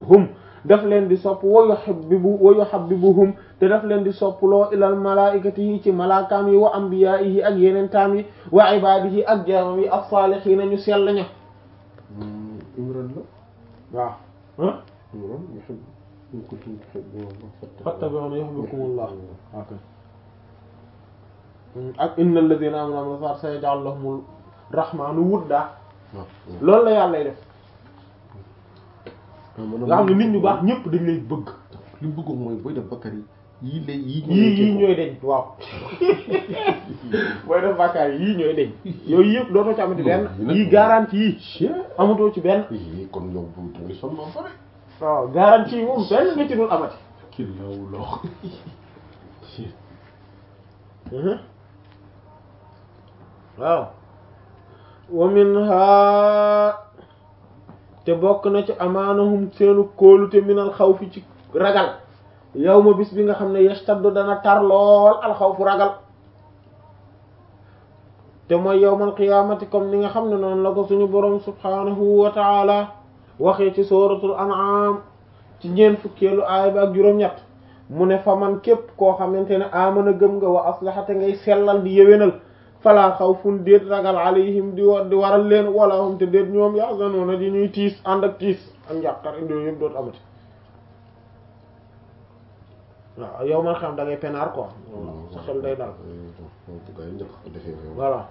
hum daf leen di sopp wa yuhibbu wa yuhabbibuhum te daf leen di sopploo ilal malaikatihi ci malaakaam yi wa anbiyaa'ihi ak yeneen taam yi wa ibaadihi ak jaamam yi as-saalihiina ñu sell ña Imran la waaw ah Imran yuhibbu in kuntum tuhibbuuna fattabi'uuni yuhbibkumullah ok ak innal ladhiina aamanu wa amilus saalihaati sayaj'alu lahumur rahmaanu wudda loolu la yàlla def nga xam ne nit ñu baax ñëpp dañ lay bëgg li mu bëggoon mooy booy def bakkar yi yii lay yii yii yii ñooy deñ waaw booy def bàkkaar yi yii ñooy deñ yooyu yëpp dootoo ci amati benn yii garantie yii amatoo ci benn yii kon yow bu da ngay sonn ba pare waaw garantie yi moom benn nga ci dul amati kii law lox waaw wa minha te bokk na ci amaanahum seenu kóolute minal xawfi ci ragal yow ma bis bi nga xam ne yastaddu dana tar lool alxawfu ragal te mooy yawmal qiyaamati comme ni nga xam ne noonu la ko suñu boroom subhaanahu wa taala waxee ci suratul an'am ci ñeent fukkeelu aaya bi ak juróom-ñett mu ne fa man képp koo xamante ne amana gëm nga wa aslaha te ngay sellal di yéwénal falaa xawfun déet ragal alayhim di wa di waral leen wala hum te déet ñoom yahzanuna di ñuy tiis ànd ak tiis ak njàqar yooyu yëpp dootu amati waaw yow man xam da ngay penaar quoi sa xel day dal voilà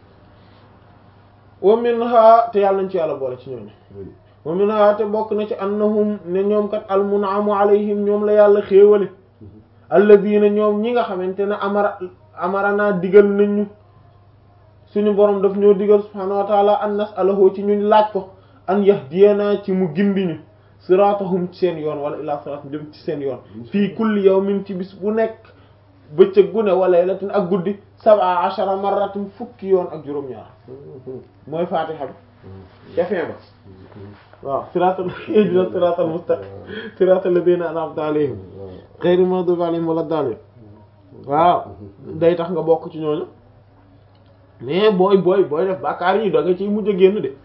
wa minha te yàlla nañ ci yàlla boole ci ñooñu wa minha te bokk na ci annahum ne ñoom kat al mun'amu alayhim ñoom la yàlla xéewale alladina ñoom ñi nga xamante ne amara amara naa digal nañ ñu suñu borom daf ñoo digal subhanahu wa taala an nas'alahu ci ñu laaj ko an yahdiyana ci mu gindi ñu siratahum ci seen yoon wala ila sirat jëm ci seen yoon fii kulli yawmin ci bis bu nekk bëccëg gu ne wa laylatin ak guddi sab'a ashara marratin fukki yoon ak juróom-ñaar mooy fatiha bi jafee ba waaw siratal ihdina siratal mustaqim siratal ladina an'amta alayhim ghayril maghdubi alayhim wala daalin waaw day tax nga bokk ci ñooñu mais booy booy booy def bàkkaar yi da nga ciy mujj a génn de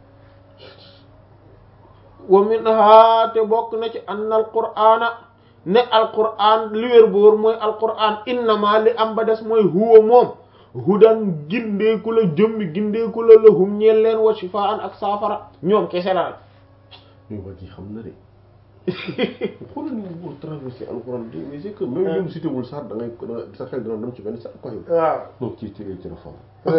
wa minha te bokk na ci anna al qur'ana ne al qur'an li wér boor mooy al qur'an innama li am ba des mooy huwa moom hudan gindeeku la jëmmi gindeeku la lahum ñeel leen wa shifaan ak saafara ñoom kese la mais waa ji xam na de xoolal ni mu traversé alxuraan bi mais c'est que même ñoom cité wul sax da ngay sa xel dina dem ci benn sax quoi yow. waaw non ci ci ci la fam.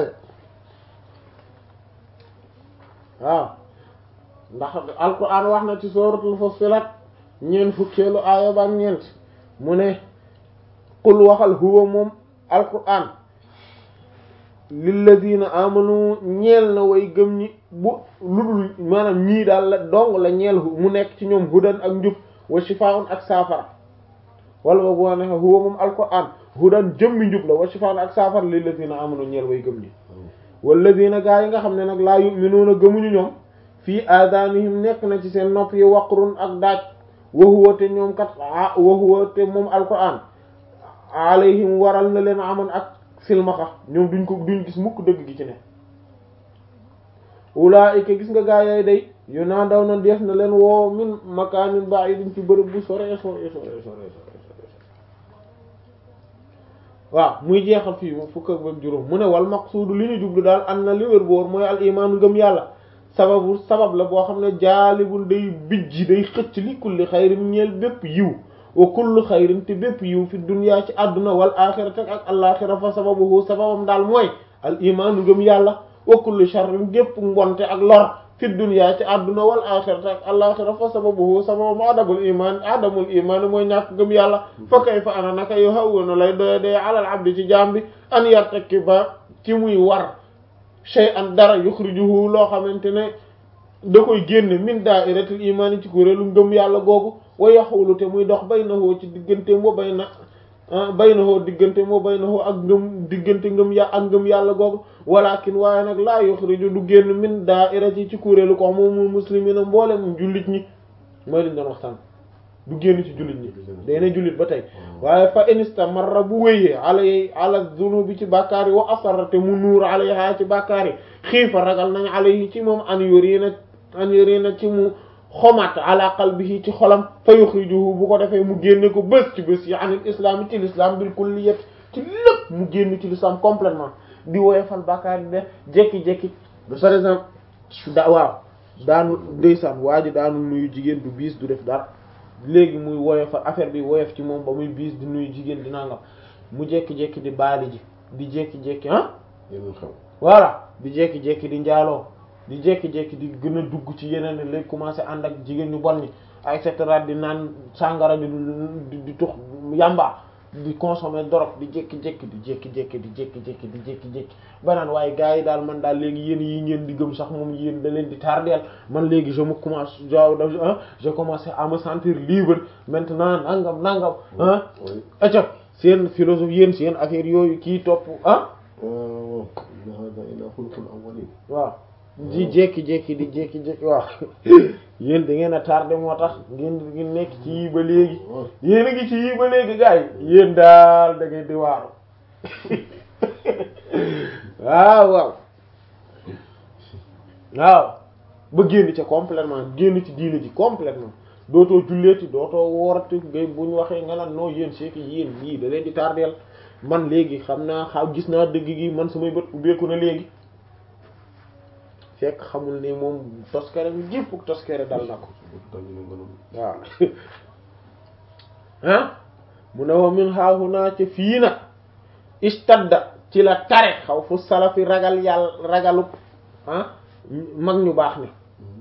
waaw ndax alquran wax na ci suratul fussilat ñeent fukkeelu aaya ba ak ñeent mu ne qul waxal huwa moom alquran lilladina amanu ñeel na way gëm ñi bu ludul maanaam ñii daal la dong la ñeel mu nekk ci ñoom hudan ak njub wa shifaa'un ak saafara wala ba boo nexe huwa moom alquran hudan jëmmi njub la wa shifaa'un ak saafara lilladina amanu ñeel way gëm ñi walladina gaa yi nga xam ne nag laa yu'minuuna gëmuñu ñoom fii aadaanihim nekk na ci seen nopp yi waqrun ak daaj wa huwa te ñoom kat wa huwa te moom alquran alayhim waral na leen aman ak silmaxa ñoom duñ ko duñ gis mukk dëgg gi ci ne ulaa'ika gis nga gaa yooyu day yu naa daw na def na leen woo min makaanin ba'idin ci bërëb bu sore sore sore sore waaw muy jeexal fii mu fukk ak juróom mu ne wal maqsuudu li ñu jublu daal an na li wér boor mooy al imaanu ngëm yàlla sababu sabab la boo xam ne jaalibul day bijji day xëcc li kulli xayrin ñeel bépp yiw wa kullu xayrin te bépp yiw fi dunya ci àdduna wal axirati ak al'axira fa sababuhu sababam daal mooy al imaanu ngëm yàlla wa kullu sharrin gépp mbonte ak lor fi dunya ci àdduna wal axirati ak al'axira fa sababuhu sababam adamul iman adamul iman mooy ñàkk ngëm yàlla fa kayfa ana naka yu hawwanu lay doye dee alal abdi ci jaam bi an yartaki ba ci muy war shay'an dara yuxrijuhu loo xamante ne da koy génne min da'iratil iman ci kuréelu ngëm yàlla googu wa yaxulu te muy dox baynahu ci diggante moo bayna baynahu diggante moo baynahu ak ngëm diggante ngëm ya ak ngëm yàlla googu walakin waaye nag laa yuxriju du génn min da'irati ci kuréelu ko moom muslimina mboole mu jullit ñi mooy liñ doon waxtaan du génn ci jullit ñi day ne jullit ba tey waaye fa istamarra bu wéyee alay ala zunubi ci bàkkaar yi wa asarra te mu nuur alayha ci bàkkaar yi xiifa ragal nañ alayhi ci moom an yurina an yurina ci mu xomat ala qalbihi ci xolam fa yuxrijuhu bu ko defee mu génne ko bés ci bés yi anil islam ci l'islam bil kulliyat ci lépp mu génn ci l'islam complètement di woyofal bàkkaar di def jekki-jekki par exemple da waaw daanu ndeysaan waa ji daanu nuyu jigéen du biis du def dara léegi muy woyofal affaire bi woyof ci moom ba muy biis di nuyu jigéen di nangam mu jekki-jekki di baali ji di jekki-jekki ah yeneen xew voilà di jekki-jekki di njaaloo di jekki-jekki di gën a dugg ci yeneen léegi commencé ànd ak jigéen ñu bon ñi et cetera di naan sàngara di di di tux yamba di consommer drogue di jékki-jékki di jékki-jékki di jékki-jékki di jékki-jékki ba naan waaye gars yi daal man daal léegi yéen yi ngeen di gëm sax moom yéen da leen di tardeel man léegi je me commence je commence à me sentir libre maintenant nangam nangam ah acca seen philosophie yéen seen affaire yooyu kii topp ah waaw hada ila xulqul awwalin waaw di jékki-jékki di jékki-jékki waaw yéen da ngeen a tardé moo tax ngeen di nekk ci yii ba léegi yéen a ngi ci yii ba léegi gars yi yéen daal da ngeen di waaru waaw waaw waaw ba génn ca complètement génn ci diine ji complètement dootoo julleeti dootoo woorati ngay buñ waxee nga naan non yéen c'est que yéen yii da leen di tardeel man léegi xam naa xaw gis naa dëgg gi man samay bët ubbeeku na léegi fekk xamul ne moom toskere bi gépp toskere dal na ko waaw ah mu ne wa min haahunaa ca fii nag istadda ci la tare xaw fu salafi ragal yàlla ragalu ah mag ñu baax ni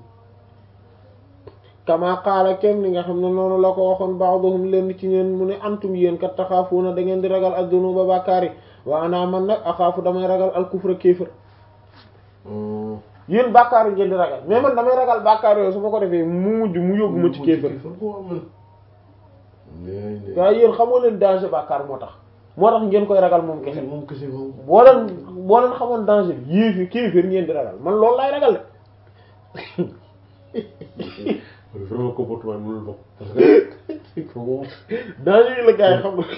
kama qaala kem ni nga xam ne noonu la ko waxoon ba'duhum leen ci ñeen mu ne antum yéen kat taxaafuuna da ngeen di ragal ad-dunuuba bàkkaari wa ana man nag axaafu damay ragal al-kufra kéefër yéen bàkkaar yi ngeen di ragal mais man damay ragal bàkkaar yooyu su ma ko defee mu mujj mu yóbbu ma ci kéefër waaye yéen xamoo leen danger bàkkaar moo tax moo tax ngeen koy ragal moom kese moom kese moom boo leen boo leen xamoon danger bi yéefi kéefër ngeen di ragal man loolu laay ragal de vraiment comportement mënul bokk parce que moom danger yi la gars yi xam nga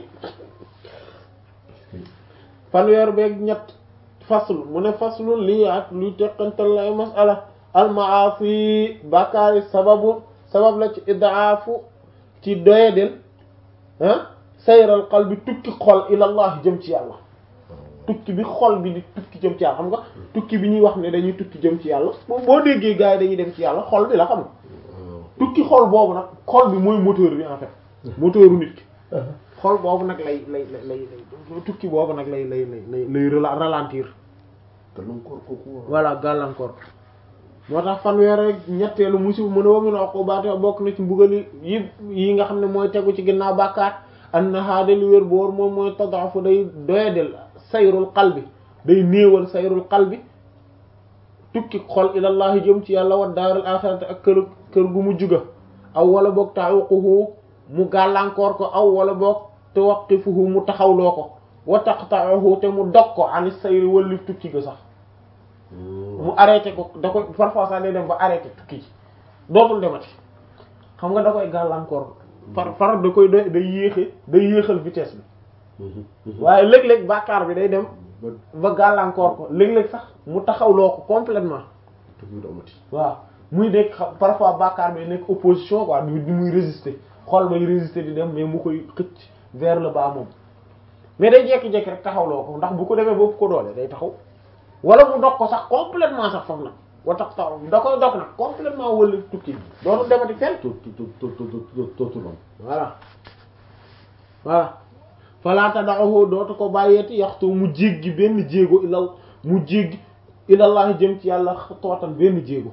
fanweer beeg ñett faslu mu ne faslu lii ak luy teqantal lay masala almaafi bàkkaari sababu sabab la ci idaafu ci doyadel ah sayral qalbi tukki xol ilallah jëm ci yàlla tukki bi xol bi di tukki jëm ci yàlla xam nga tukki bi ñuy wax ne dañuy tukki jëm ci yàlla boo déggee gars yi dañuy dem ci yàlla xol bi la xam nga tukki xol boobu nag xol bi mooy moteur bi en fait moteuru nit ki xol boobu nag lay lay lay lay tukki boobu nag lay lay lay lay ralentir gàllankoor kooku voilà gàllankoor moo tax fanweer rek ñetteelu musiba mu ne wa min uqubaati bokk na ci mbugali yi yi nga xam ne mooy tegu ci ginnaaw bàkkaat anna haada li wér boor moom mooy tadaafu day doyadel sayrul qalbi day néewal sayrul qalbi tukki xol ilallahi jëm ci yàlla wa daaral axirati ak kër kër gu mu juga aw wala boog ta'uquhu mu gàllankoor ko aw wala boog tuwaqifuhu mu taxawloo ko wa taqta'uhu te mu dog ko ani sayri wallif tukki ga sax mu arrêté ko da koy parfois sax day dem ba arrêté tukki ci dootul demati xam nga da koy gàllankoor par par da koy day day yéexe day yéexal vitesse bi waaye léeg-léeg bàkkaar bi day dem ba gàllankoor ko léeg-léeg sax mu taxawloo ko complètement tukki du amati waaw muy nekk parfois bàkkaar bi nekk opposition quoi di muy résister xol bay résister di dem mais mu koy xëcc vers le bas moom mais day jekki-jekki rek taxawloo ko ndax bu ko demee boobu ko doole day taxaw wala mu dog ko sax complètement sax foofu nag wa tax taxaw da koy dog nag complètement wala tukki bi dootul demati fenn tootul am voilà voilà falaata daxahu dootu ko bàyyeeti yaxtu mu jéggi benn jéego ilaw mu jéggi ilallah jëm ci yàlla tootan benn jéego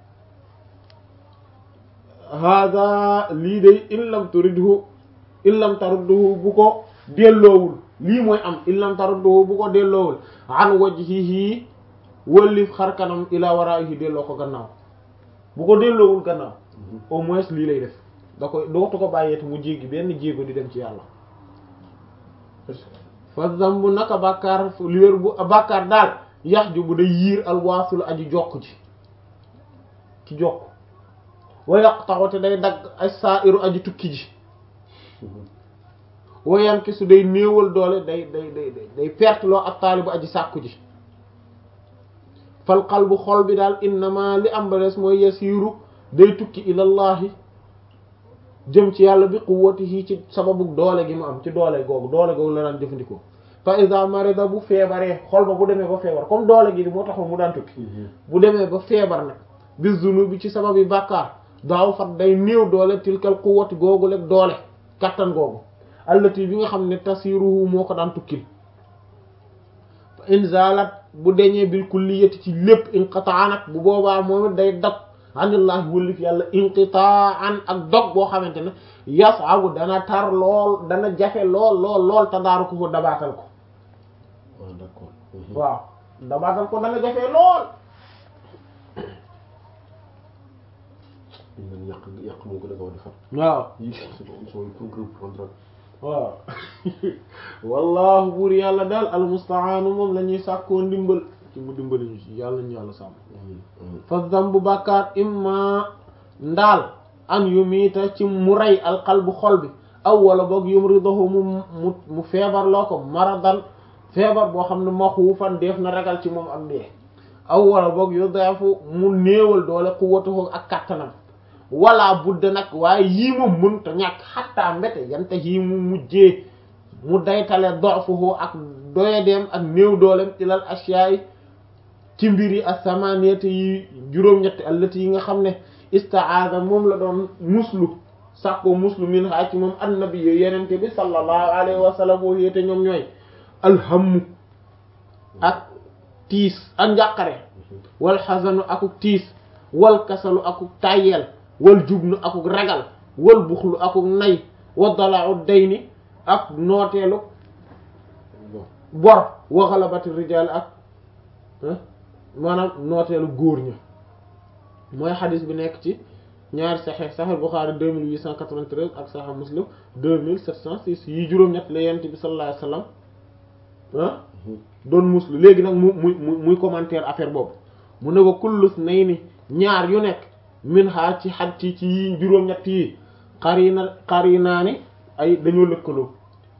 hada lii day in lam turidhu in lam tarudduhu bu ko delloowul lii mooy am in lam tarudduhu bu ko delloowul an wajhihi wëllif xar kanam ila waraihi delloo ko gannaaw bu ko delloowul gannaaw au moins lii lay def da koy dootu ko bàyyeeti mu jéggi benn jéego di dem ci yàlla fa zambu naka bàkkaar li wér bu bàkkaar daal yax ju bu day yiir alwaasul aji jokk ji ci jokk wa yaqtaxu te day dagg ay saa iru aji tukki ji wayan ki su day néewal doole day day day day perte loo ak taalibu aji sàkku ji fal qalbu xol bi daal innama li am ba des mooy yasiiru day tukki ilallahi jëm ci yàlla bi quwwatihi ci sababu doole gi mu am ci doole googu doole googu la daan jëfandikoo fa iza marida bu feebaree xol ba bu demee ba feebar comme doole gi di moo taxoon mu daan tukki bu demee ba feebar nag bi zunubi ci sababi bàkkaar daaw fat day néew doole tilkal quwwati googu lekk doole kattan googu allati bi nga xam ne tasiruhu moo ko daan tukkil fa inzalat bu deñee bil kulliyati ci lépp inqitaa nag bu boobaa moom it day dog anillahi wëllif yàlla inqitaan ak dog boo xamante ne yasabu dana tar lool dana jafe lool lool lool tadaaru ko ko dabaatal ko ah d'accord. waaw dabaatal ko dana jafe lool ñu naan yàq yàq moo gën a gaaw a defar. waaw yii c'est bon ils sont pour reprendre. waaw wallahu buur yàlla daal almustaanu moom la ñuy sàkkoo ndimbal ci mu dimbali ñu ci yàlla ñu yàlla sàmm fa zambu bàkkaar imma ndaal an yu miita ci mu rey alqalbu xol bi aw wala boog yumridahu mu mu mu feebar loo ko maradan feebar boo xam ne maxuufan def na ragal ci moom ak dee aw wala boog yu deefu mu néewal doole quwwatuhu ak kattanam wala budda nag waaye yii moom mënta ñàkk xattaa mbete yante yii mu mujjee mu daytale dofuhu ak doyadeem ak néew doolem ilal asyaay ci mbir yi as-samaniyati yi juróom-ñetti allati yi nga xam ne istaada moom la doon muslu sàkkoo muslu min ha ci moom annabi yo yenente bi sallallahu alayhi wa sallam woo yéete ñoom ñooy alhammu ak tiis ak njàqare wal xasanu akuk tiis wal kasalu akuk tàyyeel wal jubnu akuk ragal wal buxlu akuk nay wa dala'u dayni ak nooteelu bor wa ghalabati rijal ak maanaam nooteelu góor ña mooy xadis bi nekk ci ñaari saxeex saxeex Buxaari 2893 ak saxeex Muslim 2706 yi juróom-ñett la yent bi sallallahu alayhi wasallam ah doon muslu léegi nag mu muy muy commentaire affaire boobu mu ne wa kullus nay ni ñaar yu nekk min ha ci xaj ci ci yi juróom-ñett yi xarina xarinaa ni ay dañoo lëkkaloo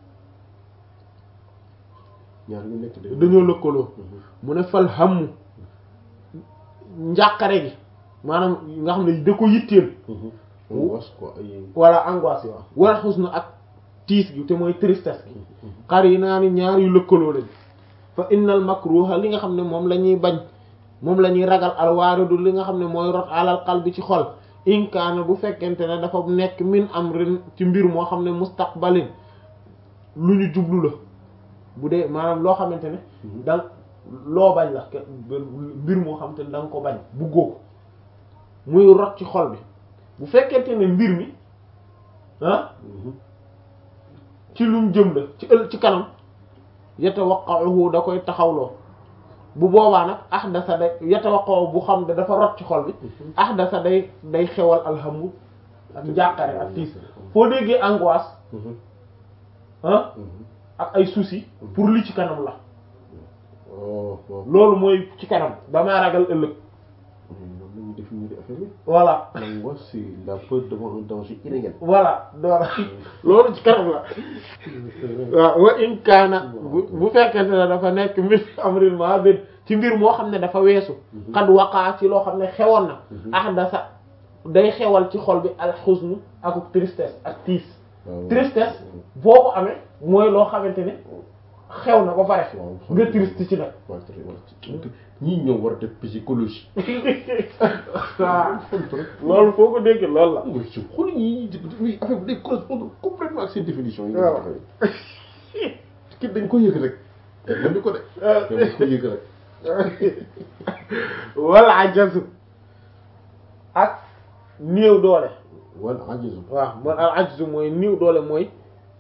ñaar ñu nekk de. dañoo lëkkaloo mu ne fal hammu njàqare gi maanaam nga xam ne da ko yitteel angoisse quoi ay. wala angoisse yi waaw wala xusnu ak tiis gi te mooy tristesse gi xarina ni ñaar yu lëkkaloo lañ fa innal makruha li nga xam ne moom la ñuy bañ moom la ñuy ragal alwaaridu li nga xam ne mooy rot alal qalbi ci xol inkaana bu fekkente ne dafa nekk min amrin ci mbir moo xam ne mustaqbalin lu ñu jublu la bu dee maanaam loo xamante ne dang loo bañ la mbir moo xamante ne da nga ko bañ buggoo ko muy rot ci xol bi bu fekkente ne mbir mi ah ci luñ jëm la ci ël ci kanam yatawaqqa'uhu da koy taxawloo bu boobaa nag ahdasa day yatawaqqa'u bu xam ne dafa rot ci xol bi ahdasa day day xewal alhamdu ak njàqare ak tiis foo déggee angoisse ah ak ay soucis pour li ci kanam la oh waaw. loolu mooy ci kanam damaa ragal ëllëg loolu la ñuy définir affaire bi. voilà l'angoisse c'est la peur devant un danger irréel. voilà doora loolu ci kanam la waaw wa in kaana bu bu fekkente ne dafa nekk mbir amrin ma bir ci mbir moo xam ne dafa weesu xad waqaa ci loo xam ne xewoon na ahdasa day xewal ci xol bi al xusnu ak tristesse ak tiis tristesse boo ko amee mooy loo xamante ne xew na ba pare nga triste ci nag waaw très bien ñii ñoo war a def psychologie. waaw loolu foo ko dégg loolu la mooy ci xool ñii ñii affaire bi day correspondre complètement ak seen définition yi. waaw kii dañ ko yëg rek. dañ ko de. dañ ko yëg rek. wala ajazu ak néew doole wala ajizu. waaw man al ajzu mooy néew doole mooy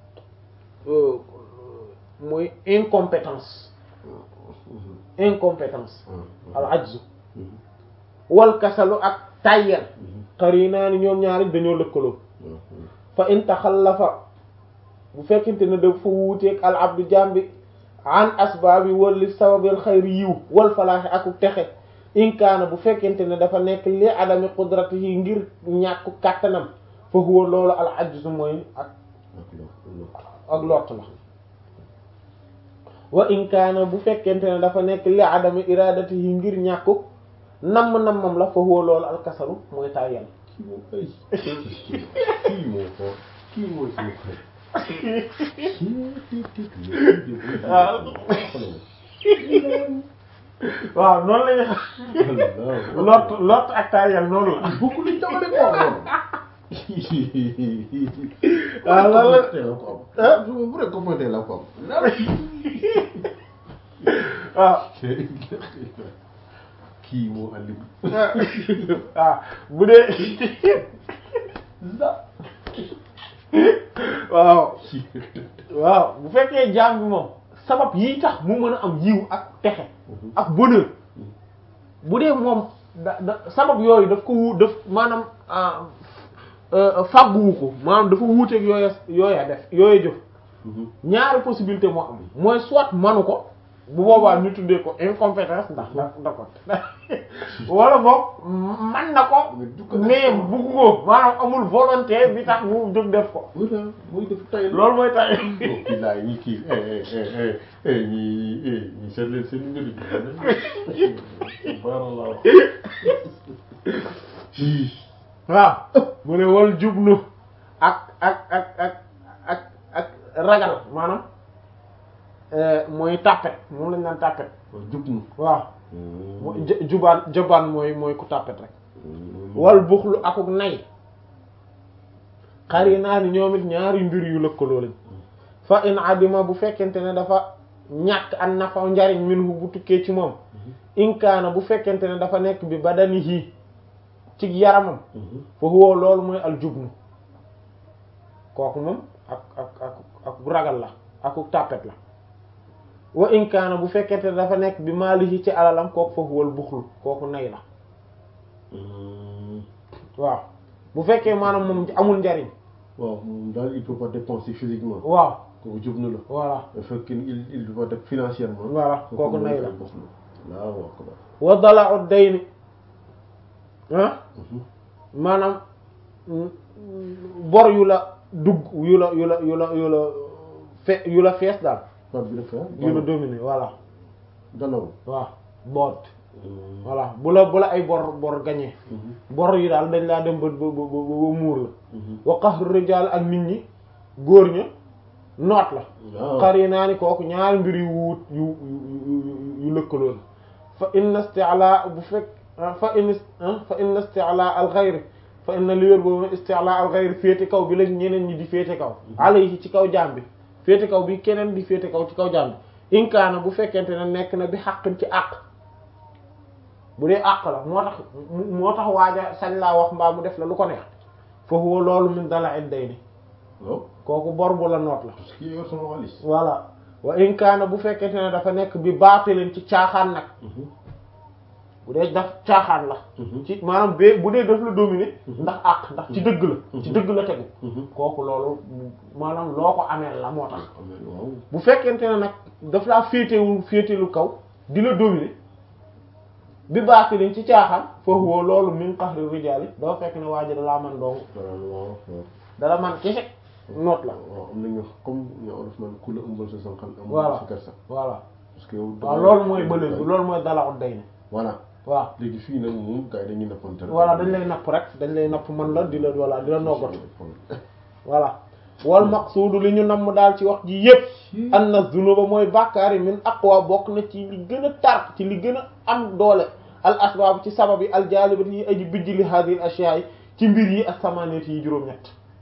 mooy incompétence incompétence al ajzu wal kasalu ak tàyyel qarina ni ñoom ñaari dañoo lëkkaloo fa in taxallafa bu fekkente ne dafa wuuteeg al abdu jambi an asbaabi wali sababil xayri yiw wal falaaxi aku texe in kaana bu fekkente ne dafa nekk li adami qudratihi ngir ñàkku kàttanam fa huwa loolu al ajzu mooy ak ak lott la wa in kaana bu fekkente ne dafa nekk li adami iradatihi ngir ñàkku namm nammam la fa huwa loolu al kasalu mooy tàyyel kii moom ay kii moo ko kii mooy suñu xarit waaw noonu la ñuy lot lot ak taayal noonu la beaucoup de jamono ko woon waaw loolu la tey la ko am su ma vrai copain tey la ko am waaw kii moo alim waaw bu dee waaw waaw bu fekkee jaam bi moom sabab yi tax mu mën a am yiw ak texe ak bonheur bu dee moom da da sabab yooyu daf ko wu daf maanaam fàgguwu ko maanaam dafa wuuteeg yooya yooya def yooya jëf ñaari possibilité moo am mooy soit manu ko bu boobaa ñu tuddee ko incompétence ndax da da ko wala boog man na ko mais bugg ko maanaam amul volonté bi tax mu jóg def ko voilà muy def tay loolu mooy tay kii laay ñi kii ñi ñi seet leen seen mbir bi barallah waaw mu ne wal jublu ak ak ak ak ak ak ragal maanaam mooy tàppet moom lañ naan tàppet jub nu waaw mooy jubaan jabaan mooy mooy ku tàppet rek wal buxlu akuk nay xari naa ni ñoom it ñaari mbir yu lëkkaloo lañ fa in adima bu fekkente ne dafa ñàkk an nafa njariñ minhu bu tukkee ci moom inkaana bu fekkente ne dafa nekk bi badanihi ci yaramam fa huwa loolu mooy al jubnu kooku moom ak ak ak ak ragal la akuk tàppet la wa in kaana bu fekkente ne dafa nekk bi maalihi ci alalam kooku fa huwal buxlu kooku nay la waaw bu fekkee maanaam moom amul njariñ waaw moom daal il peut pas dépenser physiquement waaw kooku jub na la voilà bu fekkee il il peut pas def financièrement voilà kooku nay la waaw waaw ko wa dala ut day ni ah maanaam bor yu la dugg yu la yu la yu la yu la fe yu la fees daal par bi dafa yu la dominer voilà dalaw waaw boot voilà bu la bu la ay bor bor gañee bor yi daal dañ laa dem ba ba ba ba muur la wa qahru rijal ak nit ñi góor ña noot la xar yi naa ni kooku ñaari mbir yu wuut yu yu yu lëkkaloo la fa inna isti'la bu fekk fa in fa inna isti'la al ghayr fa inna li wér boobu isti'la al ghayr féete kaw bi la ñeneen ñi di féete kaw alayhi ci kaw jaam bi féete kaw bi keneen di féete kaw ci kaw jaam bi inkaana bu fekkente ne nekk na bi xàqin ci àq bu dee àq la moo tax moo tax waaja sañ laa wax mbaa mu def la lu ko neex foofu loolu min dala it day ni waaw kooku bor bu la noot la parce que yor sama xaalis voilà wa inkaana bu fekkente ne dafa nekk bi baatilin ci caaxaan nag bu dee daf caaxaan la ci maanaam bee bu dee daf la dominer ndax àq ndax ci dëgg la ci dëgg la tegu kooku loolu maanaam loo ko ameel la moo tax waaw bu fekkente ne nag daf laa féetewul féetelu kaw di la dominer bi baatilin ci caaxaan foofu woo loolu min qahri rijaali dafa fekk ne waa ji dalaa man dong waaw dala man kese noot la waaw am nañu comme ñu olof naan ku la ëmbal sa sànqal am voilà sa kersa voilà parce que yow waaw loolu mooy bële bi loolu mooy dala ut day ne voilà waaw léegi fii nag moom gars yi dañuy nappante rek voilà dañ lay napp rek dañ lay napp man la di la voilà di la noggatu voilà wal maqsuudu li ñu namm daal ci wax ji yépp anna zunuba mooy bàkkaari min aqwa bokk na ci li gën a tar ci li gën a am doole al asbaab ci sabab yi al jaalibati yi aji bijj li hadhihi al ashyaa yi ci mbir yi ak samaaniyati yi juróom-ñett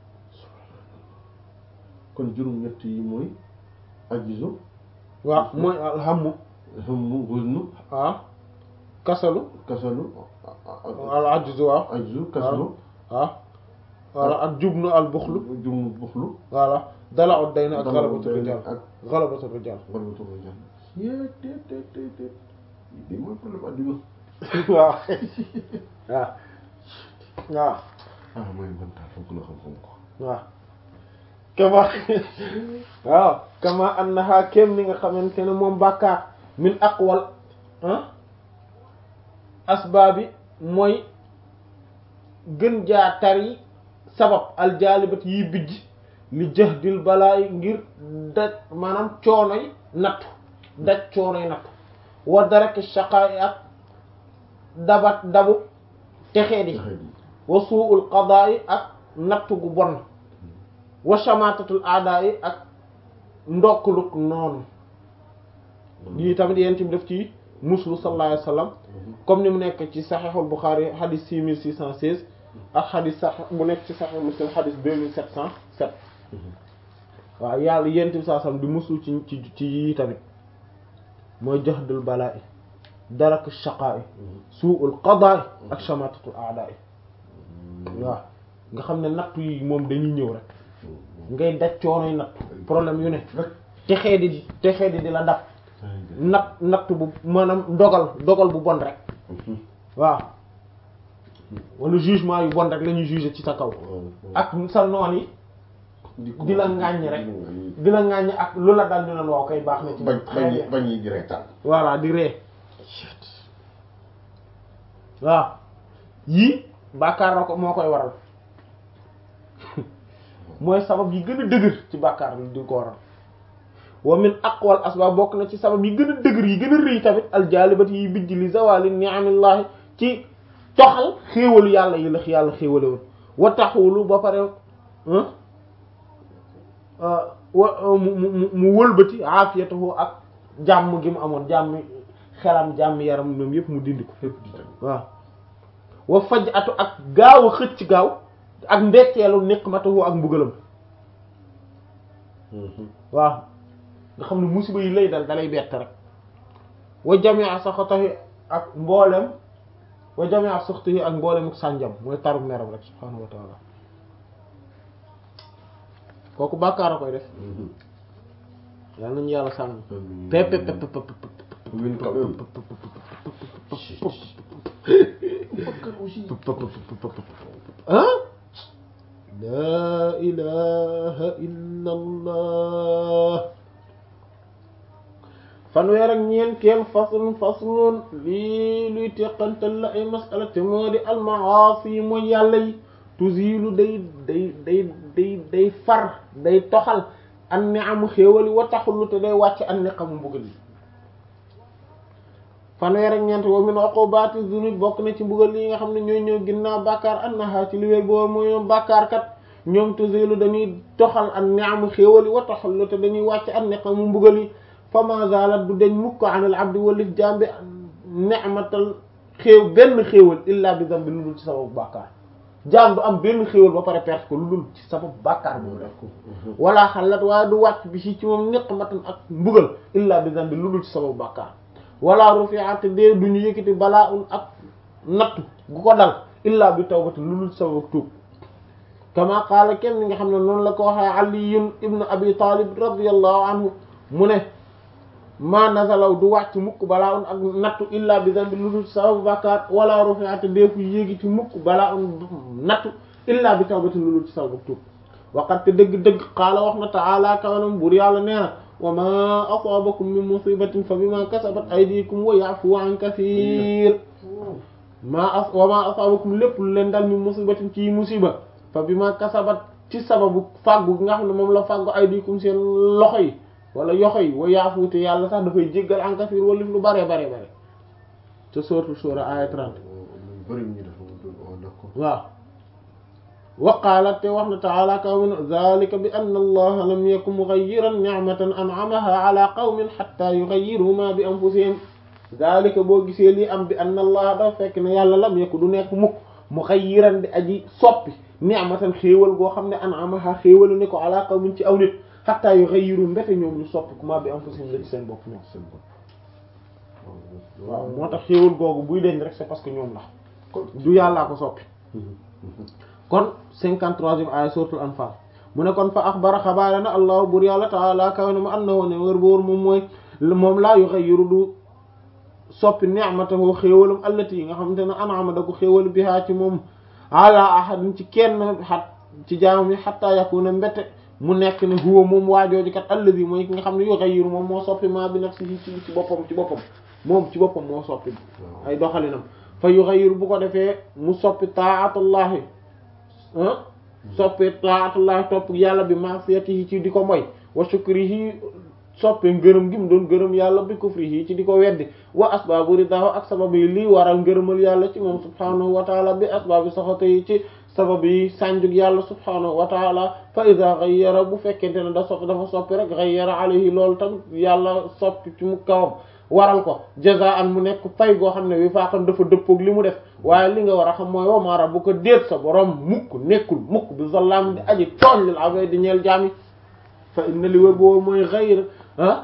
kon juróom-ñett yi mooy ajizu waaw mooy al hammu hammu huznu ah kasalu kasalu al ajzu waaw ajzu kasalu waaw voilà ak jubnu al buxlu jum buxlu voilà dala ut day na ak Dala ut galabatu day na rijal ak galabatu rijal walbatu rijal yee te te te te lii mooy problème adduna waaw waaw waaw ah mooy man taal foog na xam-xam ko waaw kama waaw kama annaha kem ni nga xamante ne moom bàkkaar min aqwal ah asbaabi mooy gën jaa tari sabab aljaalibat yi bijj li jahdil balaay ngir daj maanaam coonoy nattu daj coonoy nattu wa daraki shaqaa'i ak dabat dabu texee di wa su'ul qada'i ak natt gu bon wa shamatatul a'da'i ak ndokkuluk noonu lii tamit yéen tamit def ci muslu sallallahu alayhi wasallam comme ni mu nekk ci saxiixul Bukhari xadis 6616 ak xadis sax bu nekk ci saxiix Muslim xadis 2707 waaw yàlla yéen tamit saa sam di muslu ci ci ci yii tamit mooy jahdul balaa'i darak shaqaa'i su'ul qadaa'i ak shamatatul a'daa'i waaw nga xam ne nattu yi moom dañuy ñëw rek ngay daj coonoy nattu problème yu ne texee di texee di di la dab natt natt bu maanaam dogal dogal bu bon rek waaw wala jugement yu bon rek la ñuy juger ci sa kaw ak sa noon yi di la ŋàññ rek di la ŋàññ ak lu la dal ñu naan waaw kay baax na ci bañ bañ bañ yi di reetaan voilà di ree waaw yii bàkkaar na ko moo koy waral mooy sabab yi gën a dëgër ci bàkkaar bi di ko waral wa min aqwal asbaab bokk na ci sabab yi gën a dëgër yi gën a rëy tamit aljaalibat yi bijj li zawali ni'amillahi ci toxal xéewalu yàlla yi la yàlla xéewale woon wa taxulu ba pare wa mu mu mu wëlbati aafiyatahu ak jàmm gi mu amoon jàmm xelam jàmm yaram moom yëpp mu dindi ko waaw wa faj atu ak gaaw a xëcc gaaw ak mbetteelu niqmatahu ak mbugalam waaw nga xam ne musiba yi lay dal dalay bett rek wa jamia saxatahi ak mboolem wa jamia saxatahi ak mboolem ak sànjam mooy taru meram rek subhaanahu wa taala kooku bàkkaar a koy def yàlla nañu yàlla sànni pep pep pep pep ah laa ilaha illa allah fanweer ak ñeenteel faslun faslun lii luy teqantal la ay masala te moo di almaasi mooy yàlla yi tuzilu day day day day day far day toxal an ni amu xéewali wa taxullu te day wàcc an ni xamu mbugal yi fanweer ak ñeent wa min uqubati zunub bokk na ci mbugal yi nga xam ne ñooy ñëw ginnaaw bàkkaar annaha ci li wér boobu mooy ñoom bàkkaar kat ñoom tuzilu dañuy toxal an ni amu xéewali wa taxullu te dañuy wàcc an ni xamu mbugal yi fama zalat du deñ mukk anil abdi walif jambi ni'matal xéew benn xéewal illa bi zambi lu dul ci sababu bàkkaar jaam du am benn xéewal ba pare perte ko lu dul ci sababu bàkkaar bu mu def ko wala xalat waaye du wàcc bi si ci moom niqmatan ak mbugal illa bi zambi lu dul ci sababu bàkkaar wala rufi'at dee duñu yëkkati balaa un ak nattu gu ko dal illa bi tawbati lu dul ci sababu tuub kama qaala kenn ni nga xam ne noonu la ko waxee aliyun ibnu abi talib radiyallahu anhu mu ne ma nazalaw du wàcc mukk balaa un ak nattu illa bi zambi lu dul sababu bàkkaar wala rufi'at deefu yéegi ci mukk balaa un nattu illa bi tawbati lu dul ci sababu tuub waqat te dëgg-dëgg qaala wax na ta'ala kawanam buur yàlla nee na wa ma asaabakum min musibatin fa bima kasabat aydikum wa ya'fu an kathir ma as wa ma asaabakum lépp lu leen dal min musibatin ci musiba fa bima kasabat ci sababu fàggu nga xam ne moom la fàggu aydikum seen loxo yi wala yoxo yi wa yaafu te yàlla sax dafay jéggal en kasiir wala lu bare bare bare te sourate Shura aya 30 waaw wa qaala te wax na ta'ala qawmin zalika bi anna allaha lam yakun mughayyiran ni'matan an'amaha ala qawmin hatta yughayyiru ma bi anfusihim zalika boo gisee lii am bi anna allaha dafa fekk ne yàlla lam yakun du nekk mukk mughayyiran di aji soppi ni'matan xéewal goo xam ne an'amaha xéewalu ne ko ala qawmin ci aw nit xataa yu xëyiru mbete ñoom ñu soppi kuma bi am fa seen la ci seen bopp ñoom seen bopp waaw moo tax xéewal googu buy deñ rek c'est parce que ñoom la du yàllaa ko soppi kon cinquante-troisième aaya suratul anfal mu ne kon fa axbara xabaare na allahu bur yàlla taala kaw ne mu annahu ne wër boor moom mooy moom laa yu xëyiru du soppi ni'matahu xéewalam allati yi nga xamante ne an'ama da ko xéewal bihaa ci moom ala ahadin ci kenn xat ci jaam yi xataa yakuna mbete mu nekk ne huwa moom waajooju kat allazi mooy ki nga xam ne yughayyiru moom moo soppi maa bi nafsihi ci ci boppam ci boppam moom ci boppam moo soppi ay doxalinam fa yughayyiru bu ko defee mu soppi taatullahi soppi taatullahi topp yàlla bi ma'siyatihi ci di ko moy wa shukrihi soppe ngërëm gi mu doon gërëm yàlla bi kufrihi ci di ko weddi wa asbaabu ridaahu ak sabab yi lii waral ngërëmal yàlla ci moom subhaanahu wa taala bi asbaabi saxata yi ci sabab yi sànjug yàlla subhaanahu wa taala fa ida ghayyara bu fekkente ne da sopp dafa soppi rek ghayyara alayhi loolu tamit yàlla soppi ci mu kawam waral ko jazaan mu nekk fay goo xam ne wi faaqan dafa dëppoog li mu def waaye li nga war a xam mooy wa maa rabbuka déet sa borom mukk nekkul mukk bi zallaam di aji tooñ lil abid di ñeel jaami fa inna li wër boobu mooy ghayr ah